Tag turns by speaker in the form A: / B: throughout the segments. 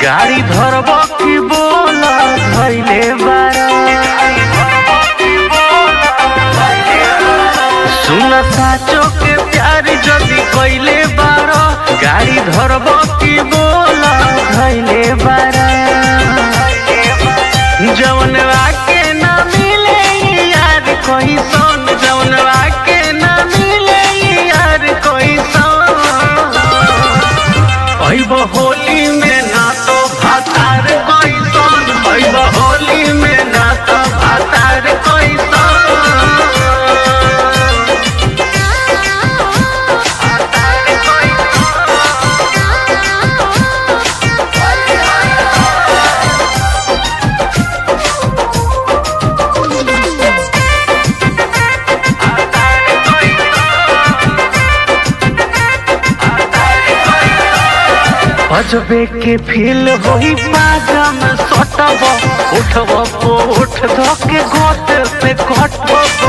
A: गाड़ी धरब की बोल धैले बारा सुन साचो के प्यार जदी कैले बारा गाड़ी धरब की बोल धैले बारा जवन आके ना मिले यार कोई सोन जवन आके ना मिले यार कोई सोन ऐब होली में ना तो भातार कोई सोन ऐब होली में ना तो भातार कोई सोन भातार कोई अजबे के फील होई पाजम सटब उठब को उठ धके गोट पे कटब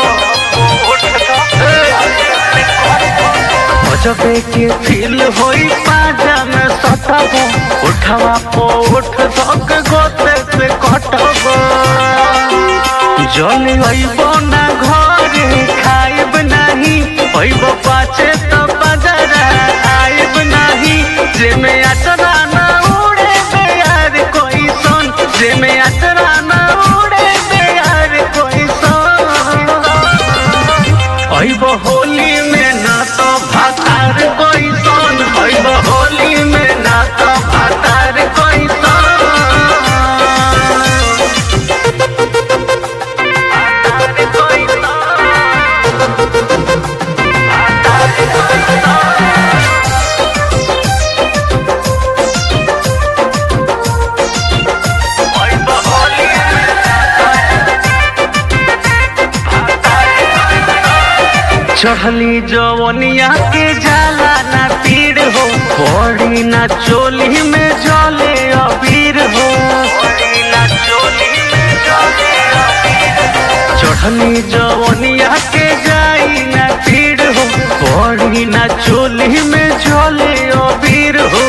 A: अजबे के फील होई पाजम सटब उठवा को उठ धके गोट पे कटब जल अइब ना घरे खाइब नाही अइब पाछे तो बजरा आइब नाही जेमे अचरा ना उड़े बेयार कोई सोन जेमे अचरा ना उड़े बेयार कोई सोन अइब होली में ना तो भातार कोई सोन अइब होली में ना तो भातार कोई सोन भातार कोई सोन अइब होली चढ़ली जवनिया के जाला ना पीड़ हो पड़ी ना चोली में जले अबीर हो चढ़ली जवनिया के जाई ना पीड़ हो पड़ी ना चोली में जले अबीर हो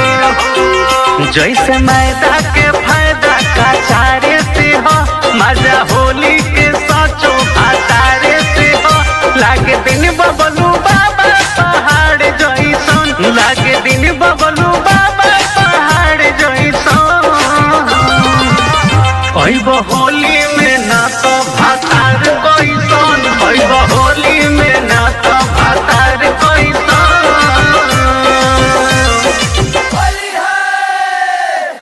A: जैसे मैदा के फायदा का चारे से हो मजा होली के सचो आतारे से हो लागे दिन बबलू बाबा पहाड़ जैसन लागे दिन बबलू बाबा पहाड़ जैसन अइब होली में ना तो भातार कोई सन अइब